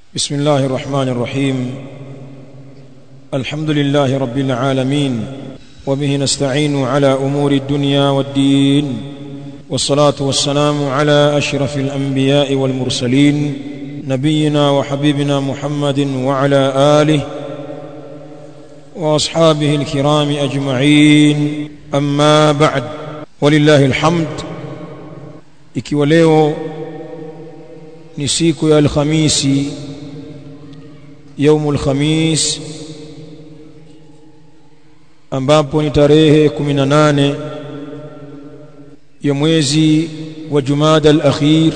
بسم الله الرحمن الرحيم الحمد لله رب العالمين وبه نستعين على امور الدنيا والدين والصلاه والسلام على اشرف الانبياء والمرسلين نبينا وحبيبنا محمد وعلى اله واصحابه الكرام اجمعين اما بعد ولله الحمد ikiwa leo ni siku ya alhamisi yaumul khamis ambapo ni tarehe 18 ya mwezi wa Jumada al-akhir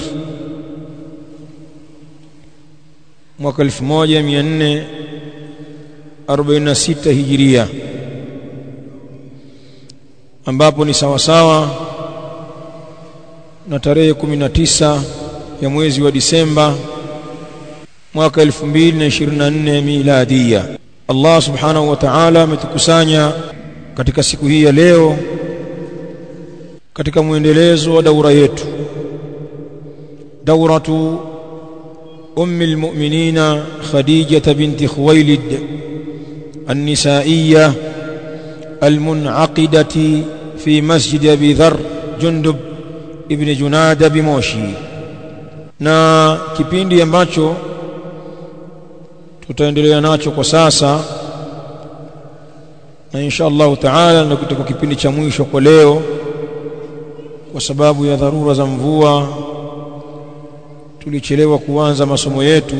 mwaka 1446 hijiria ambapo ni sawa sawa na tarehe 19 ya mwezi wa Disemba mwaka 2024 miladia Allah subhanahu wa ta'ala ametukusanya katika siku hii ya leo katika mwendelezo wa daura yetu dauratu ummi almu'minina khadijah binti khuwailid النسائيه المنعقده في مسجد ابي ذر جندب ابن جناده بموشي na kipindi ambacho tutaendelea nacho kwa sasa na insha Allah taala ndio kitakuwa kipindi cha mwisho kwa leo kwa sababu ya dharura za mvua tulichelewa kuanza masomo yetu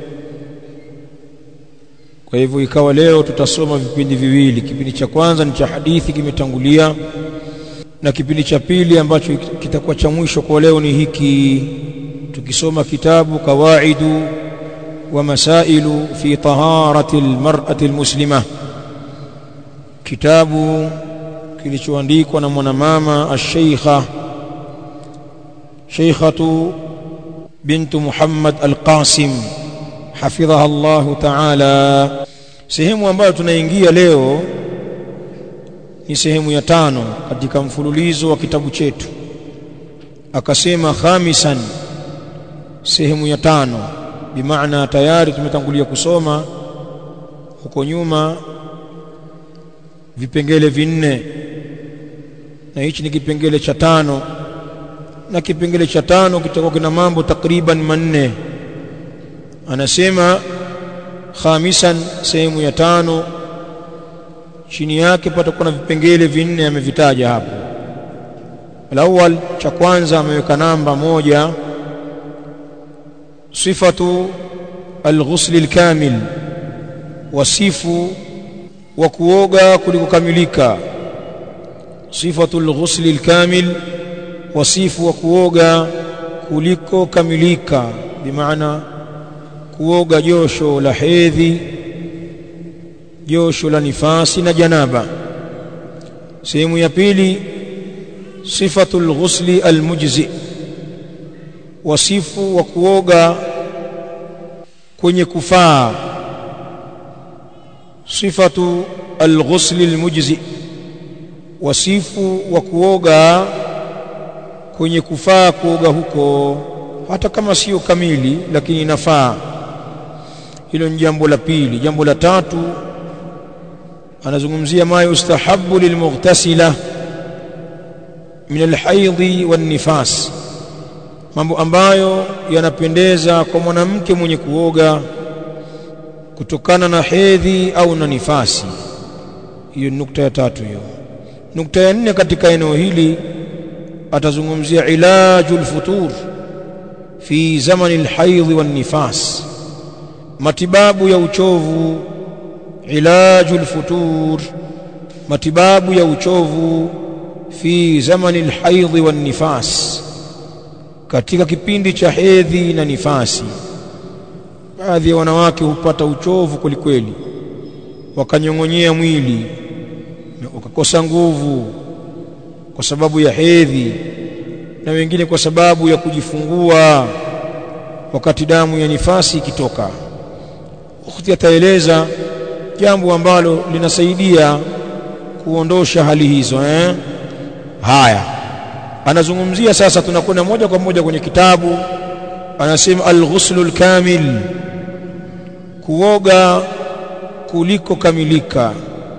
kwa hivyo ikawa leo tutasoma vipindi viwili kipindi cha kwanza ni cha hadithi kimetangulia na kipindi cha pili ambacho kitakuwa cha mwisho kwa leo ni hiki tukisoma kitabu kawaidu ومسائل في طهارة المرأة المسلمة كتاب kilichoandikwa na mwanamama al-Sheikha Sheikhatu bint Muhammad al-Qasim hafidhaha Allah ta'ala sehemu ambayo tunaingia leo ni sehemu ya tano katika mfululizo wa kitabu chetu akasema khamisan sehemu ya tano bimaana tayari tumetangulia kusoma huko nyuma vipengele vinne na hichi ni kipengele cha tano na kipengele cha tano kitakuwa kina mambo takriban manne anasema khamisan sehemu ya tano chini yake patakuwa na vipengele vinne amevitaja hapo alawal cha kwanza ameweka namba moja صفة الغسل الكامل وصف وكوغا كلكملika صفة الغسل الكامل وصف وكوغا kulikokamilika bimaana kuoga josho la hedhi josho la nifasi na janaba sehemu ya pili sifatul ghusli almujzi wasifu wa kuoga kwenye kufaa sifatu alghusl almujzi wasifu wa kuoga kwenye kufaa kuoga huko hata kama sio kamili lakini inafaa hilo ni jambo la pili jambo la tatu anazungumzia ma yustahabbu lilmughtasila min alhaidhi wan nifas mambo ambayo yanapendeza kwa mwanamke mwenye kuoga kutokana na hedhi au na nifasi hiyo nukta ya tatu hiyo nukta ya nne katika eneo hili atazungumzia ilajul futur fi zamani alhaidh wan nifas matibabu ya uchovu ilajul futur matibabu ya uchovu fi zamani alhaidh wan nifas katika kipindi cha hedhi na nifasi baadhi ya wanawake hupata uchovu kwelikweli wakanyong'onyea mwili wakakosa nguvu kwa sababu ya hedhi na wengine kwa sababu ya kujifungua wakati damu ya nifasi ikitoka ukhti ataeleza jambo ambalo linasaidia kuondosha hali hizo eh haya anazungumzia sasa tunakwenda moja kwa moja kwenye kitabu anasema al-ghuslul kamil kuoga kuliko kamilika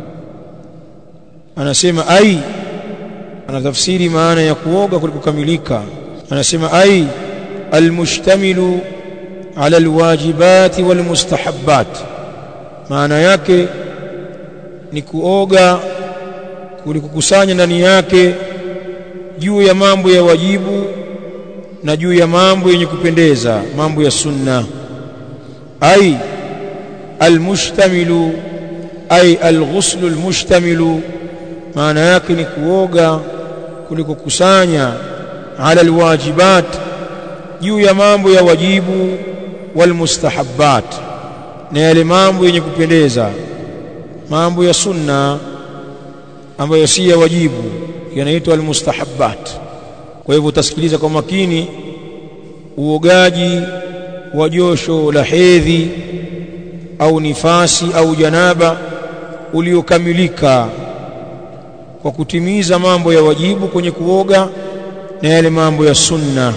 anasema ai anatafsiri maana ya kuoga kuliko kamilika anasema ai almushtamilu ala alwajibati walmustahabbat maana yake ni kuoga kulikukusanya ndani yake juu ya mambo ya wajibu na juu ya mambo yenye kupendeza mambo ya sunna ai almushtamilu ai alghuslu almushtamilu maana yake ni kuoga kulikokusanya ala alwajibat juu ya mambo ya wajibu walmustahabbat na yale mambo yenye kupendeza mambo ya sunna ambayo si ya wajibu yanaitwa almustahabbat kwa hivyo utasikiliza kwa makini uogaji wa josho la hedhi au nifasi au janaba uliokamilika kwa kutimiza mambo ya wajibu kwenye kuoga na yale mambo ya sunna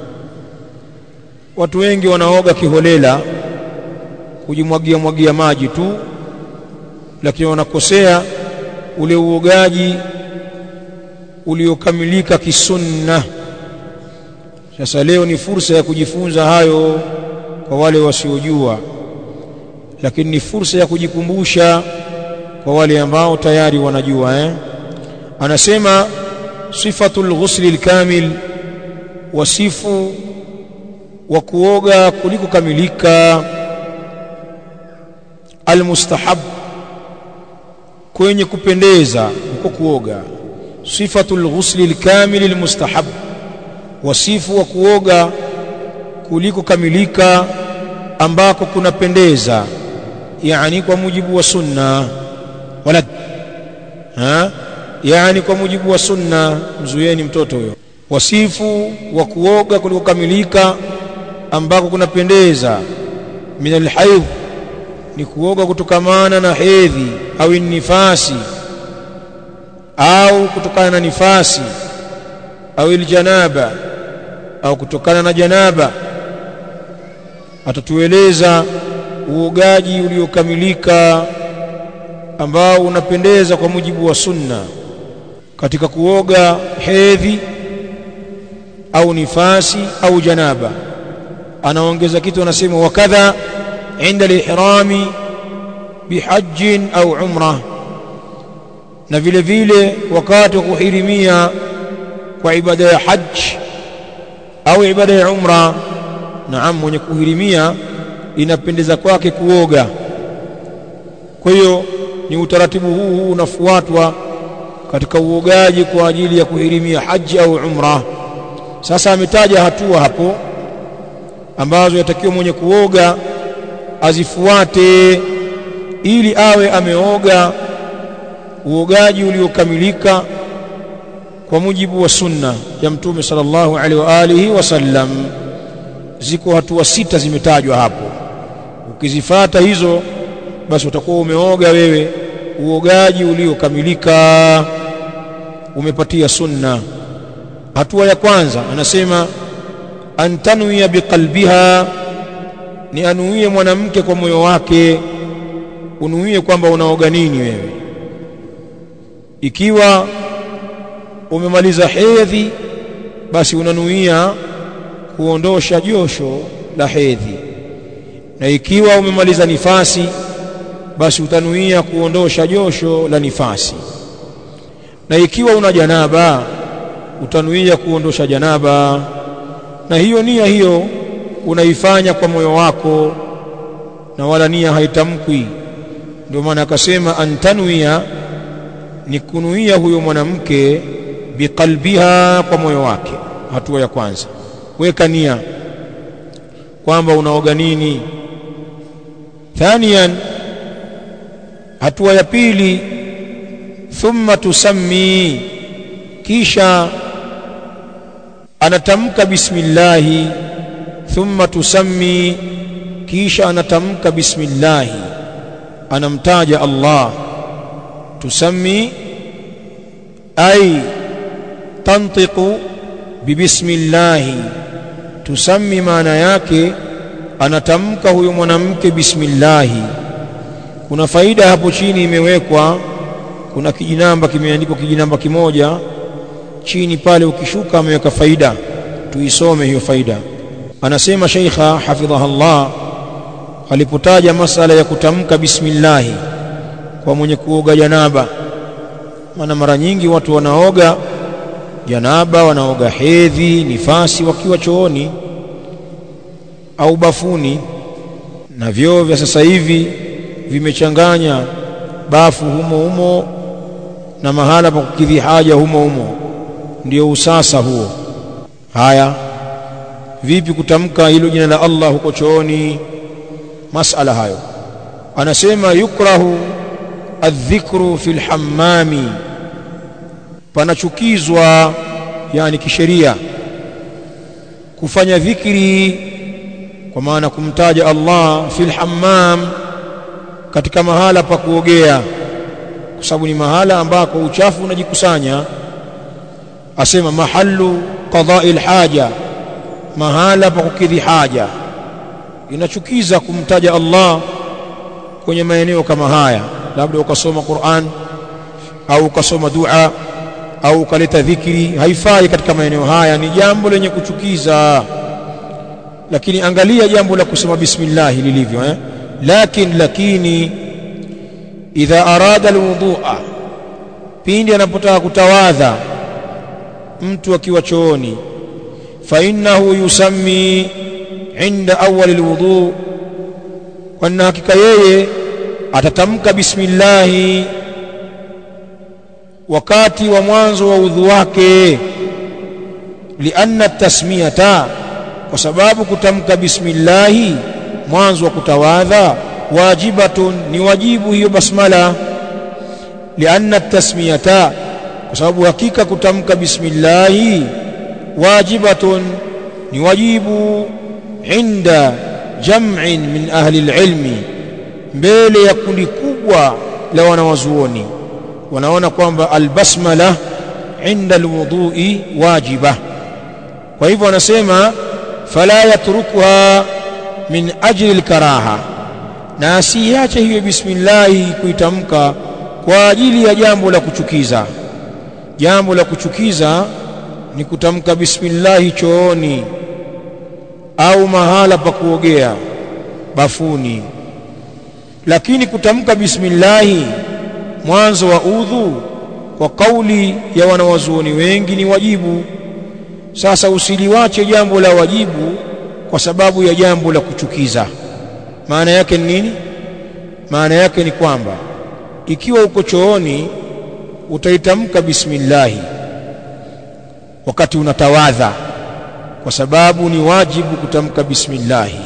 watu wengi wanaoga kiholela kujimwagia mwagia maji tu lakini wanakosea ule uogaji uliokamilika kisunna sasa leo ni fursa ya kujifunza hayo kwa wale wasiojua lakini ni fursa ya kujikumbusha kwa wale ambao tayari wanajua eh anasema sifatul ghusli alkamil wasifu wa kuoga kuliko kamilika almustahab kwenye kupendeza uko kuoga sifatul ghusli alkamil almustahab wasifu wa kuoga kuliko kamilika ambako kunapendeza yani kwa mujibu wa sunna wala ha yani kwa mujibu wa sunna mzuieni mtoto huyo wasifu wa kuoga kuliko kamilika ambako kunapendeza min alhaidh ni kuoga kutokamana na hedhi au nifasi au kutokana na nifasi au iljanaba au kutokana na janaba atatueleza uogaji uliokamilika ambao unapendeza kwa mujibu wa sunna katika kuoga hedhi au nifasi au janaba anaongeza kitu anasema wakadha inda lihrami bihajjin au umra na vile vile wakati wa kuhirimia kwa ibada ya hajj au ibada ya umra naam mwenye kuhirimia inapendeza kwake kuoga kwa hiyo ni utaratibu huu huu unafuatwa katika uogaji kwa ajili ya kuhirimia haji au umra sasa ametaja hatua hapo ambazo yatakiwa mwenye kuoga azifuate ili awe ameoga uogaji uliokamilika kwa mujibu wa sunna ya mtume sallallahu alaihi wa alihi wasallam ziko hatua sita zimetajwa hapo ukizifata hizo basi utakuwa umeoga wewe uogaji uliokamilika umepatia sunna hatua ya kwanza anasema antanuia biqalbiha ni anuie mwanamke kwa moyo wake unuie kwamba unaoga nini wewe ikiwa umemaliza hedhi basi unanuia kuondosha josho la hedhi na ikiwa umemaliza nifasi basi utanuia kuondosha josho la nifasi na ikiwa una janaba utanuia kuondosha janaba na hiyo nia hiyo unaifanya kwa moyo wako na wala nia haitamkwi ndio maana akasema antanuia ni kunuia huyo mwanamke biqalbiha kwa moyo wake hatua ya kwanza weka nia kwamba unaoga nini thaniyan hatua ya pili thumma tusammi kisha anatamka bismillahi thumma tusammi kisha anatamka bismillahi anamtaja Allah tusammi ay tantiqu bibismillahi tusammi maana yake anatamka huyo mwanamke bismillahi kuna faida hapo chini imewekwa kuna kijinamba kimeandikwa kijinamba kimoja chini pale ukishuka ameweka faida tuisome hiyo faida anasema sheikha hafidhahullah alipotaja masala ya kutamka bismillahi kwa mwenye kuoga janaba maana mara nyingi watu wanaoga janaba wanaoga hedhi nifasi wakiwa chooni au bafuni na vyoo vya sasa hivi vimechanganya bafu humo humo na mahala pa kukidhi haja humo humo ndio usasa huo haya vipi kutamka hilo jina la Allah huko chooni masala hayo anasema yukrahu adhikru fil hammami panachukizwa yani kisheria kufanya dhikri kwa maana kumtaja Allah fil hammam katika mahala pa kuogea kwa sababu ni mahala ambako uchafu unajikusanya asema mahallu qada'il haja mahala pa kukidhi haja inachukiza kumtaja Allah kwenye maeneo kama haya labda ukasoma Qur'an au ukasoma dua au ukaleta dhikri haifai katika maeneo haya ni jambo lenye kuchukiza lakini angalia jambo la kusema bismillah lilivyo eh lakin lakini idha arada alwudu'a pindi anapotaka kutawadha mtu akiwa chooni fa innahu yusammi inda awwal alwudu kwa hakika yeye atatamka bismillah wakati wa mwanzo wa udhu wake lianna tasmiyata kwa sababu kutamka bismillah mwanzo wa kutawadha wajibatun ni wajibu hiyo basmala lianna tasmiyata kwa sababu hakika kutamka bismillah wajibatun ni wajibu inda jam'in min ahli alilmi mbele ya kundi kubwa la wanawazuoni wanaona kwamba albasmala inda alwudhu'i wajiba kwa hivyo wanasema fala yatrukuha min ajli alkaraha na asiache hiyo bismillah kuitamka kwa ajili ya jambo la kuchukiza jambo la kuchukiza ni kutamka bismillah chooni au mahala pa kuogea bafuni lakini kutamka bismillah mwanzo wa udhu kwa kauli ya wanawazuoni wengi ni wajibu sasa usiliwache jambo la wajibu kwa sababu ya jambo la kuchukiza maana yake ni nini maana yake ni kwamba ikiwa uko chooni utaitamka bismillahi wakati unatawadha kwa sababu ni wajibu kutamka bismillahi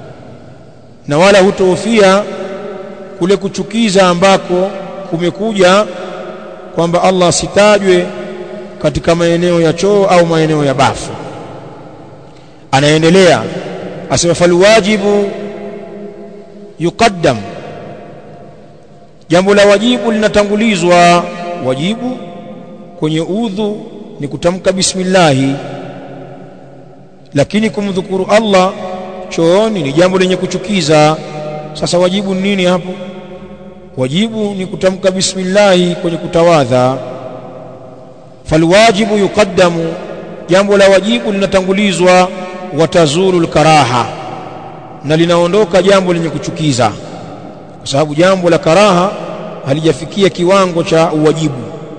na wala hutohofia kule kuchukiza ambako kumekuja kwamba Allah asitajwe katika maeneo ya choo au maeneo ya bafu anaendelea asema falwajibu yuqaddam jambo la wajibu linatangulizwa wajibu kwenye udhu ni kutamka bismillahi lakini kumdhukuru Allah chooni ni jambo lenye kuchukiza sasa wajibu ni nini hapo wajibu ni kutamka bismillahi kwenye kutawadha falwajibu yuqaddamu jambo la wajibu linatangulizwa watazuru alkaraha na linaondoka jambo lenye kuchukiza kwa sababu jambo la karaha halijafikia kiwango cha uwajibu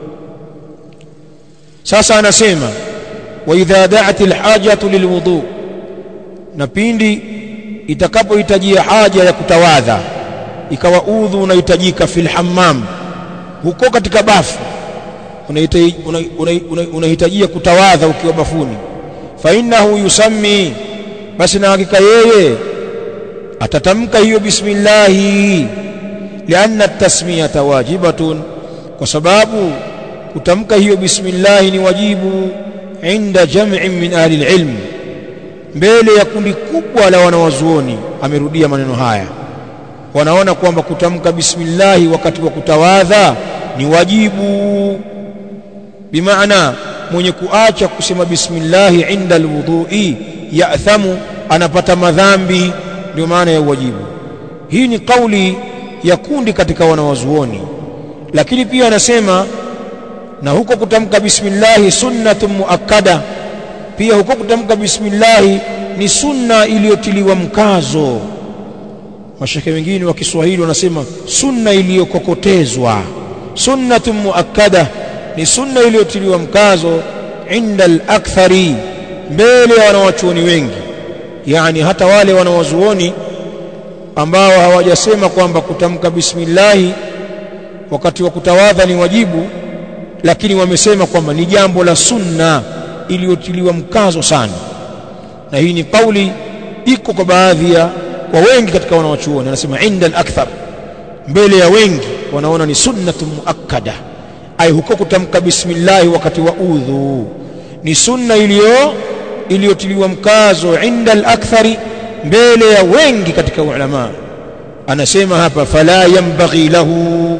sasa anasema wa idha da'at alhajatu lilwudu na pindi itakapohitajia haja ya kutawadha ikawa udhu unahitajika fil hammam huko katika bafu unahitajia una, una, una, una kutawadha ukiwa bafuni fa innahu yusammi basi na hakika yeye atatamka hiyo bismillahi lianna tasmiyata wajibatun kwa sababu kutamka hiyo bismillahi ni wajibu inda jam'in min ahli alilm mbele ya kundi kubwa la wanawazuoni amerudia maneno haya wanaona kwamba kutamka bismillahi wakati wa kutawadha ni wajibu bimaana mwenye kuacha kusema bismillahi inda alwudhu'i ya'thamu anapata madhambi ndio maana ya uwajibu hii ni kauli ya kundi katika wanawazuoni lakini pia anasema na huko kutamka bismillahi sunnatun muakkada pia huko kutamka bismillahi ni sunna iliyotiliwa mkazo mashekhe wengine wa Kiswahili wanasema sunna iliyokokotezwa sunnatun muakkada ni sunna iliyotiliwa mkazo inda al-akthari mbele ya wanawachuoni wengi yani hata wale wanawazuoni ambao hawajasema kwamba kutamka bismillahi wakati wa kutawadha ni wajibu lakini wamesema kwamba ni jambo la sunna iliyotiliwa mkazo sana na hii ni kauli iko kwa baadhi ya kwa wengi katika wanawachuoni anasema inda al-akthar mbele ya wengi wanaona ni sunnatu muakkada ai huko kutamka bismillah wakati wa udhu ni sunna iliyo iliyotiliwa mkazo inda al-akthari mbele ya wengi katika ulama anasema hapa fala yanbaghi lahu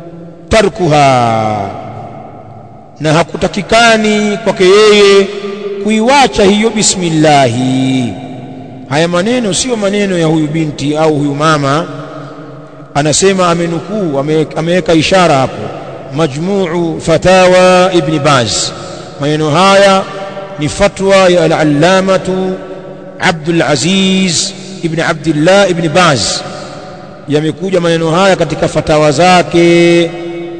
tarkuha na hakutakikani kwake yeye kuiwacha hiyo bismillahi haya maneno sio maneno ya huyu binti au huyu mama anasema amenukuu ameweka ishara hapo majmuu fatawa ibn baz maneno haya ni fatwa ya al-allamatu Abdul Aziz ibn Abdullah ibn Baz yamekuja maneno haya katika fatawa zake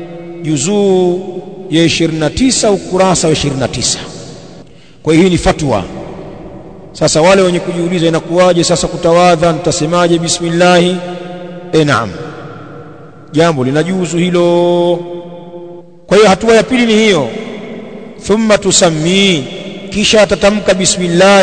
juzuu ya 29 ukurasa wa 29 kwa hiyo hii ni fatwa sasa wale wenye kujiuliza inakuwaje sasa kutawadha nitasemaje bismillah e naam jambo linajuzu hilo kwa hiyo hatua ya pili ni hiyo thumma tusammi kisha atatamka bismillah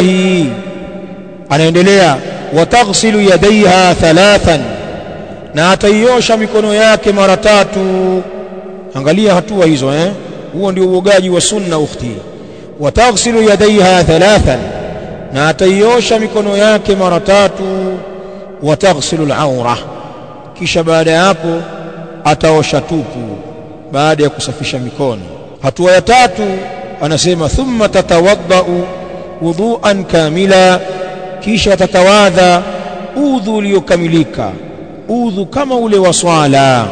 anaendelea wataghsilu yadaiha thalathan na ataiosha mikono yake mara tatu angalia hatua hizo eh huo ndio uogaji wa sunna ukhti wataghsilu yadaiha thalathan na ataiosha mikono yake mara tatu wataghsilu al-awra kisha baada ya hapo ataosha tupu baada ya kusafisha mikono hatua ya tatu anasema thumma tatawaddau wudu'an kamila kisha atatawadha udhu uliokamilika udhu kama ule wa swala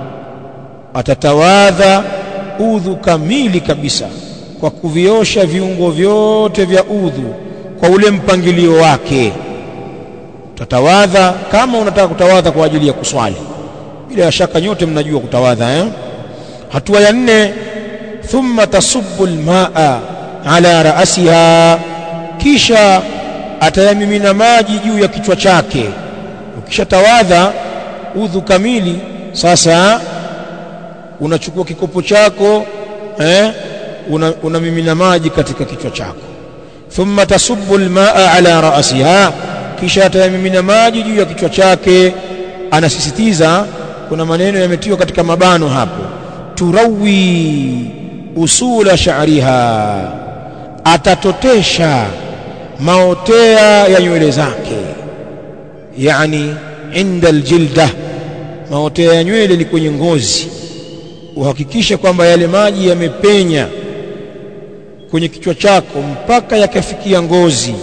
atatawadha udhu kamili kabisa kwa kuviosha viungo vyote vya udhu kwa ule mpangilio wake tatawadha kama unataka kutawadha kwa ajili ya kuswali bila shaka nyote mnajua kutawadha eh? hatua ya nne thumma tasubbu almaa ala raasiha kisha atayamimina maji juu ya kichwa chake ukishatawadha udhu kamili sasa unachukua kikopo chako eh unamimina una maji katika kichwa chako thumma tasubbu almaa ala ra'siha kisha atayamimina maji juu ya kichwa chake anasisitiza kuna maneno yametiwa katika mabano hapo turawi usula sha'riha atatotesha maotea ya nywele zake yani inda aljilda maotea ya nywele ni kwenye ngozi uhakikishe kwamba yale maji yamepenya kwenye kichwa chako mpaka yakafikia ngozi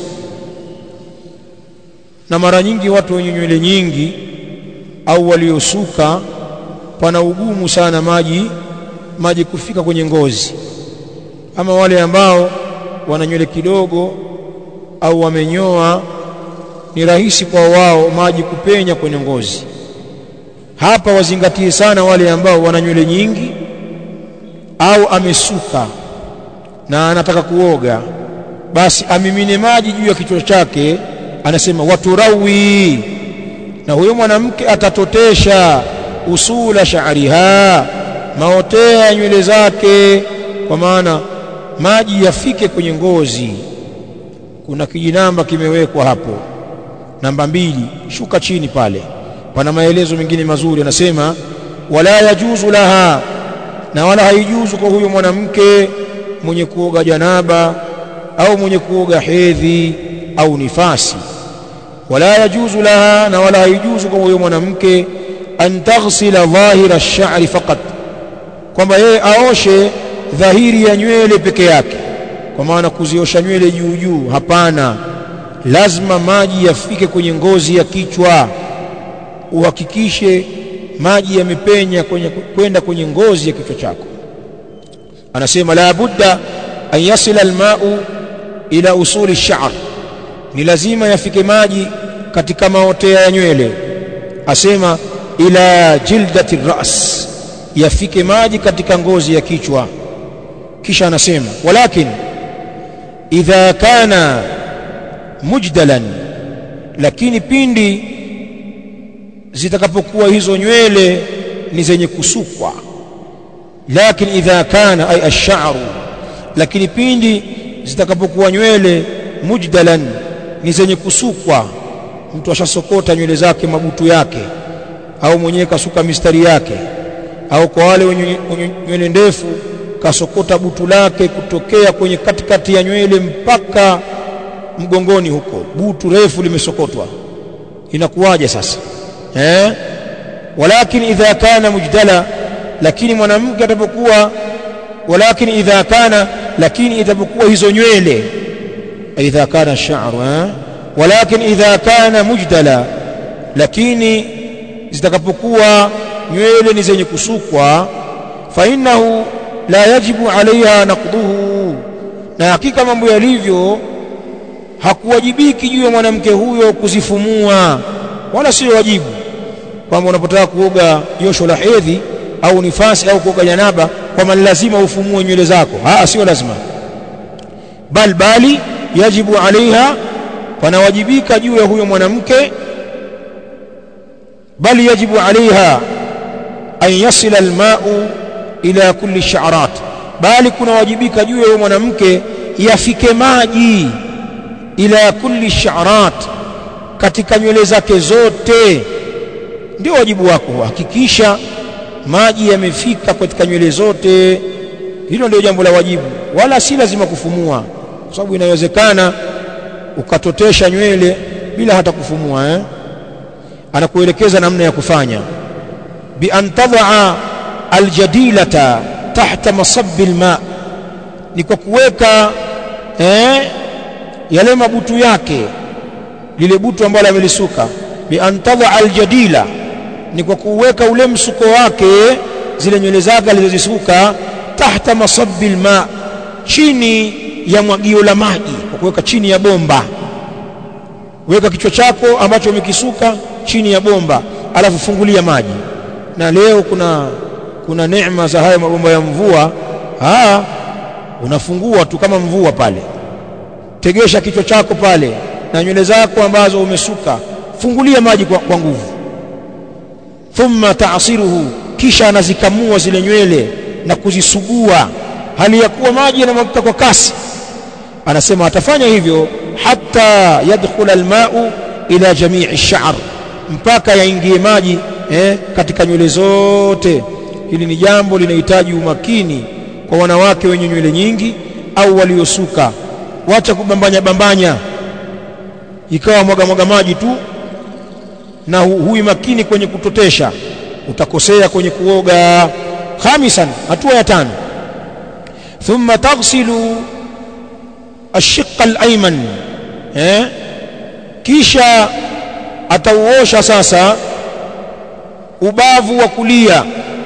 na mara nyingi watu wenye nywele nyingi au waliosuka pana ugumu sana maji maji kufika kwenye ngozi ama wale ambao wana nywele kidogo au wamenyoa ni rahisi kwa wao maji kupenya kwenye ngozi hapa wazingatie sana wale ambao wana nywele nyingi au amesuka na anataka kuoga basi amimine maji juu ya kichwa chake anasema waturawi na huyo mwanamke atatotesha usula sha'riha maotea ya nywele zake kwa maana maji yafike kwenye ngozi kuna kijinamba kimewekwa hapo namba mbili shuka chini pale pana maelezo mengine mazuri anasema wala yajuzu laha na wala haijuzu kwa huyo mwanamke mwenye kuoga janaba au mwenye kuoga hedhi au nifasi wala yajuzu laha na wala haijuzu kwa huyo mwanamke an taghsila dhahira ash-sha'ri faqat kwamba yeye aoshe dhahiri ya nywele peke yake kwa maana kuziosha nywele juu juu hapana lazima maji yafike kwenye ngozi ya kichwa uhakikishe maji yamepenya kwenye kwenda kwenye ngozi ya kichwa chako anasema la budda an yasila almau ila usuli ash-sha'r ni lazima yafike maji katika maotea ya nywele asema ila jildati ras yafike maji katika ngozi ya kichwa kisha anasema walakin idha kana mujdalan lakini pindi zitakapokuwa hizo nywele ni zenye kusukwa lakini idha kana ay ash-sha'ru lakini pindi zitakapokuwa nywele mujdalan ni zenye kusukwa mtu ashasokota nywele zake mabutu yake au mwenyewe kasuka mistari yake au kwa wale wenye nywele ndefu kasokota butu lake kutokea kwenye katikati ya nywele mpaka mgongoni huko butu refu limesokotwa inakuwaje sasa eh walakin idha kana mujdala lakini mwanamke atapokuwa walakin idha kana lakini itapokuwa hizo nywele idha kana sha'ru eh walakin idha kana mujdala lakini zitakapokuwa nywele ni zenye kusukwa fa innahu la yajibu alaiha naqduhu na hakika mambo yalivyo hakuwajibiki juu ya mwanamke huyo kuzifumua wala sio wajibu kwamba unapotaka kuoga josho la hedhi au nifasi au kuoga janaba kwamba ni lazima ufumue nywele zako ah sio lazima bal bali yajibu alaiha panawajibika juu ya huyo mwanamke bali yajibu alaiha an yasila almau ila kulli sha'rat bali kunawajibika juu ya huyo mwanamke yafike maji ila kulli sha'rat katika nywele zake zote ndio wajibu wako hakikisha maji yamefika katika nywele zote hilo ndio jambo la wajibu wala si lazima kufumua kwa sababu inawezekana ukatotesha nywele bila hata kufumua eh? anakuelekeza namna ya kufanya bi an tad'a aljadilata tahta masabbi alma ni kwa kuweka eh, yale mabutu yake lile butu ambalo amelisuka bi an tad'a aljadila ni kwa kuweka ule msuko wake zile nywele zake alizozisuka tahta masabbi alma chini ya mwagio la maji kwa kuweka chini ya bomba weka kichwa chako ambacho umekisuka chini ya bomba alafu fungulia maji na leo kuna kuna neema za haya mabomba ya mvua ah unafungua tu kama mvua pale tegesha kichwa chako pale na nywele zako ambazo umesuka fungulia maji kwa, kwa nguvu thumma ta'siruhu kisha anazikamua zile nywele na kuzisugua hali ya kuwa maji yanamwagika kwa kasi anasema atafanya hivyo hatta yadkhula alma'u ila jami'i ash-sha'r mpaka yaingie maji eh, katika nywele zote hili ni jambo linahitaji umakini kwa wanawake wenye nywele nyingi au waliosuka wacha kubambanya bambanya ikawa mwaga mwaga maji tu na hu, hui makini kwenye kutotesha utakosea kwenye kuoga khamisan hatua ya tano thumma taghsilu ashiqa al-ayman eh kisha atauosha sasa ubavu wa kulia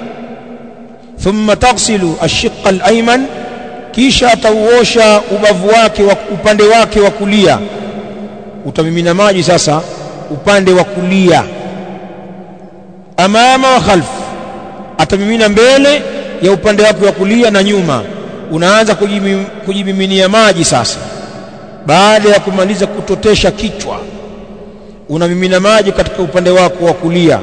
thumma taghsilu ashiqa al-ayman kisha atauosha ubavu wake wa upande wake wa kulia utamimina maji sasa upande wa kulia amama wa khalf atamimina mbele ya upande wake wa kulia na nyuma unaanza kujimiminia maji sasa baada ya kumaliza kutotesha kichwa unamimina maji katika upande wako wa kulia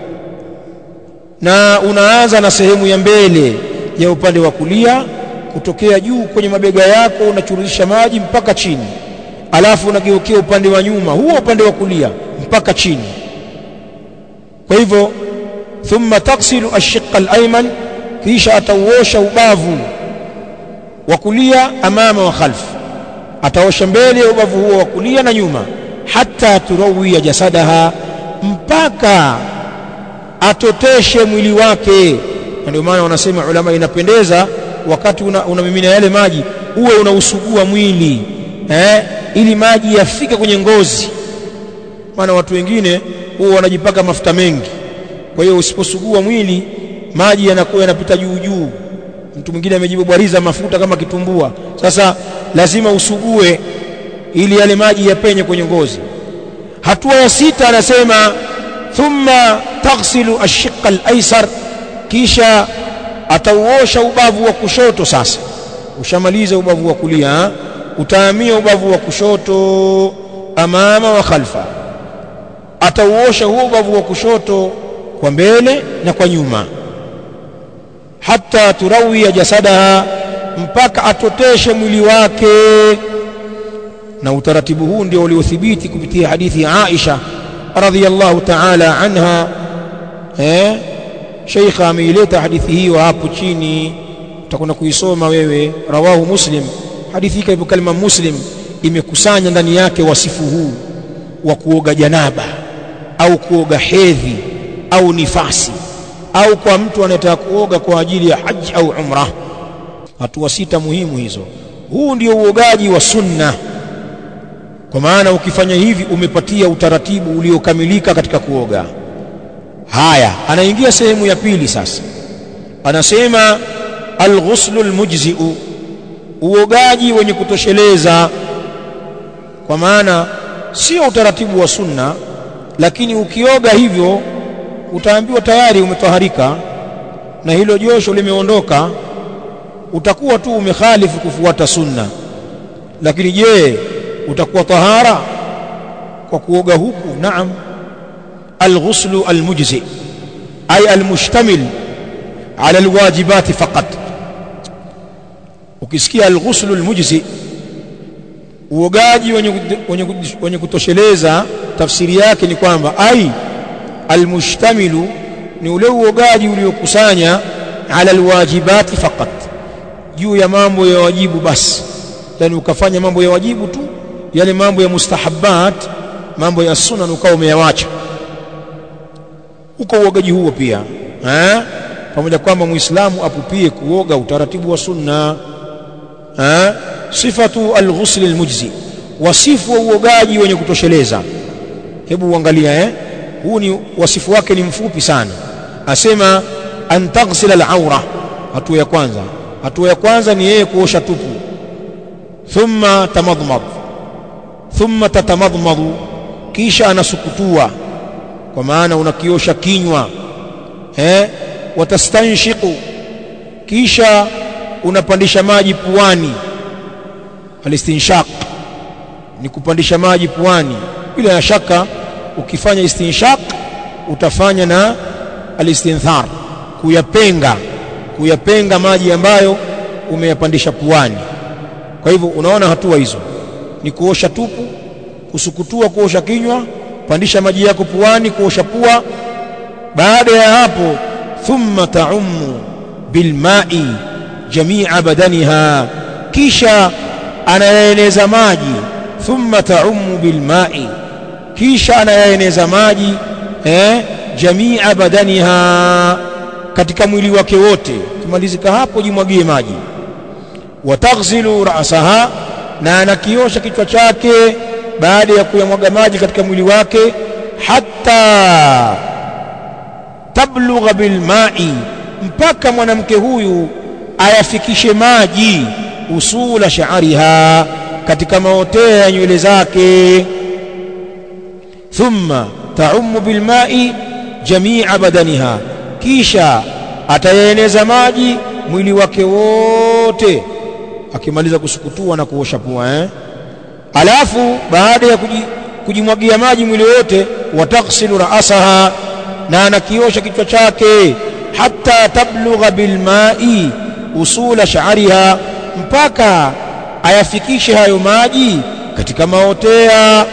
na unaanza na sehemu ya mbele ya upande wa kulia kutokea juu kwenye mabega yako unachururisha maji mpaka chini alafu unageukia upande wa nyuma huo upande wa kulia mpaka chini kwa hivyo thumma taksilu ashiqa al-ayman kisha atauosha ubavu wa kulia amama wa khalf ataosha mbele ya ubavu huo wa kulia na nyuma hata turawiya jasadaha mpaka atoteshe mwili wake na ndio maana wanasema ulama inapendeza wakati unamimina una yale maji uwe unausugua mwili eh ili maji yafike kwenye ngozi maana watu wengine huwa wanajipaka mafuta mengi kwa hiyo usiposugua mwili maji yanakuwa yanapita juu juu mtu mwingine amejibobwariza mafuta kama kitumbua sasa lazima usugue ili yale maji yapenye kwenye ngozi hatua ya sita anasema thumma taghsilu ashiqa alaysar kisha atauosha ubavu wa kushoto sasa ushamaliza ubavu wa kulia utahamia ubavu wa kushoto amama wa khalfa atauosha huo ubavu wa kushoto kwa mbele na kwa nyuma hata turawia jasadaha mpaka atoteshe mwili wake na utaratibu huu ndio uliothibiti kupitia hadithi ya Aisha radhiyallahu ta'ala anha eh sheikha ameileta hadithi hiyo hapo chini utakwenda kuisoma wewe rawahu muslim hadithi hii kwa kalima muslim imekusanya ndani yake wasifu huu wa kuoga janaba au kuoga hedhi au nifasi au kwa mtu anayetaka kuoga kwa ajili ya haji au umra hatua sita muhimu hizo huu ndio uogaji wa sunna kwa maana ukifanya hivi umepatia utaratibu uliokamilika katika kuoga haya anaingia sehemu ya pili sasa anasema alghuslu almujzi'u uogaji wenye kutosheleza kwa maana sio utaratibu wa sunna lakini ukioga hivyo utaambiwa tayari umetoharika na hilo josho limeondoka utakuwa tu umekhalifu kufuata sunna lakini je utakuwa tahara kwa kuoga huku naam alghuslu almujzi ay almushtamil ala alwajibati faqat ukisikia alghuslu almujzi uogaji wenye, wenye, wenye kutosheleza tafsiri yake ni kwamba ai almushtamilu ni ule uogaji uliokusanya ala alwajibati faqat juu ya mambo ya wajibu basi yani ukafanya mambo ya wajibu tu yale mambo ya mustahabbat mambo ya sunna ukawa umeyawacha uko uogaji huo pia eh pamoja kwamba muislamu apupie kuoga utaratibu wa sunna eh sifatu alghusl almujzi wasifu wa uogaji wenye kutosheleza hebu uangalia eh huu ni wasifu wake ni mfupi sana asema an taghsil al-awra hatua ya kwanza hatua ya kwanza ni yeye kuosha tupu thumma tamadmad thumma tatamadmadu kisha anasukutua kwa maana unakiosha kinywa eh watastanshiqu kisha unapandisha maji puani alistinshaq ni kupandisha maji puani bila shaka ukifanya istinshaq utafanya na alistinthar kuyapenga kuyapenga maji ambayo umeyapandisha puani kwa hivyo unaona hatua hizo ni kuosha tupu kusukutua kuosha kinywa pandisha maji yako puani kuosha pua baada ya hapo thumma taummu bilma'i jami'a badaniha kisha anayaeneza maji thumma taummu bilma'i kisha anayaeneza maji eh jami'a badaniha katika mwili wake wote kimalizika hapo jimwagie maji wataghsilu ra'saha na anakiosha kichwa chake baada ya kuyamwaga maji katika mwili wake hatta tablugha bilma'i mpaka mwanamke huyu ayafikishe maji usula sha'riha katika maotea ya nywele zake thumma ta'ummu bilma'i jami'a badaniha kisha atayaeneza maji mwili wake wote akimaliza kusukutua na kuosha pua eh alafu baada ya kujimwagia maji mwili wote wataghsilu ra'saha na anakiosha kichwa chake hatta tablugha bilma'i usula sha'riha mpaka ayafikishe hayo maji katika maotea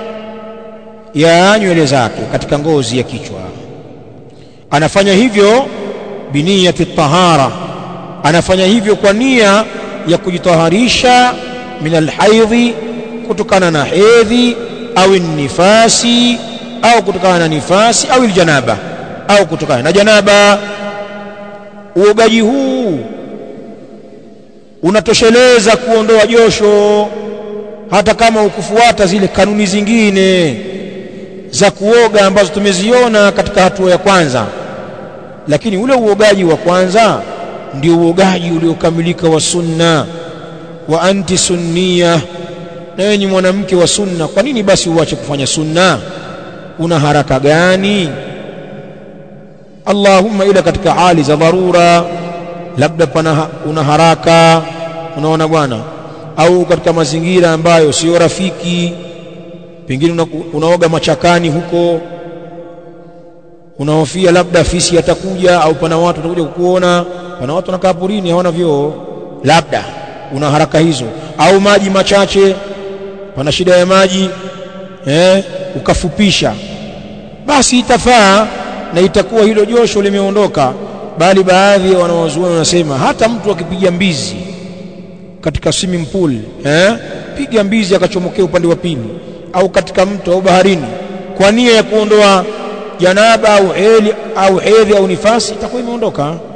ya nywele zake katika ngozi ya kichwa anafanya hivyo biniyati tahara anafanya hivyo kwa nia ya kujitaharisha min alhaidhi kutokana na hedhi au nifasi au kutokana na nifasi au aljanaba au kutokana na janaba uogaji huu unatosheleza kuondoa josho hata kama ukufuata zile kanuni zingine za kuoga ambazo tumeziona katika hatua ya kwanza lakini ule uogaji wa kwanza ndio uogaji uliokamilika wa sunna wa anti sunnia na wewe ni mwanamke wa sunna kwa nini basi uache kufanya sunna una haraka gani Allahumma ila katika hali za dharura labda pana una haraka unaona bwana au katika mazingira ambayo sio rafiki pengine una, unaoga machakani huko unahofia labda fisi atakuja au pana watu watakuja kukuona pana watu wanakaa porini hawana vyoo labda una haraka hizo au maji machache pana shida ya maji eh, ukafupisha basi itafaa na itakuwa hilo josho limeondoka bali baadhi ya wanawazuoni wanasema hata mtu akipiga mbizi katika swimming pool eh, piga mbizi akachomokea upande wa pili au katika mto au baharini kwa nia ya kuondoa janaba au heli au hedhi au nifasi itakuwa imeondoka